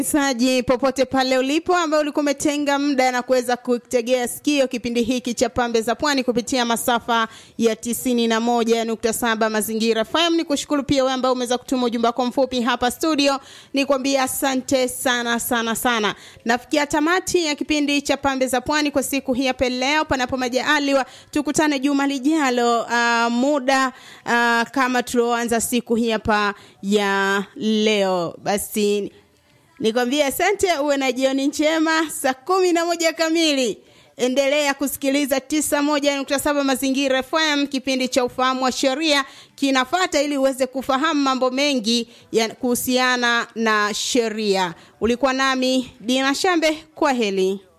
Msikilizaji popote pale ulipo, ambaye ulikuwa umetenga muda na kuweza kutegea sikio kipindi hiki cha Pambe za Pwani kupitia masafa ya 91.7 Mazingira FM, ni kushukuru pia wewe ambaye umeweza kutuma ujumbe wako mfupi hapa studio, ni kwambia asante sana sana sana. Nafikia tamati ya kipindi cha Pambe za Pwani kwa siku hii hapa leo, panapo majaliwa tukutane juma lijalo, uh, muda uh, kama tulioanza siku hii hapa ya leo. Basi nikwambie asante, uwe na jioni njema. Saa kumi na moja kamili endelea kusikiliza 91.7 Mazingira FM. Kipindi cha ufahamu wa sheria kinafata ili uweze kufahamu mambo mengi ya kuhusiana na sheria. Ulikuwa nami Dina Shambe, kwa heli.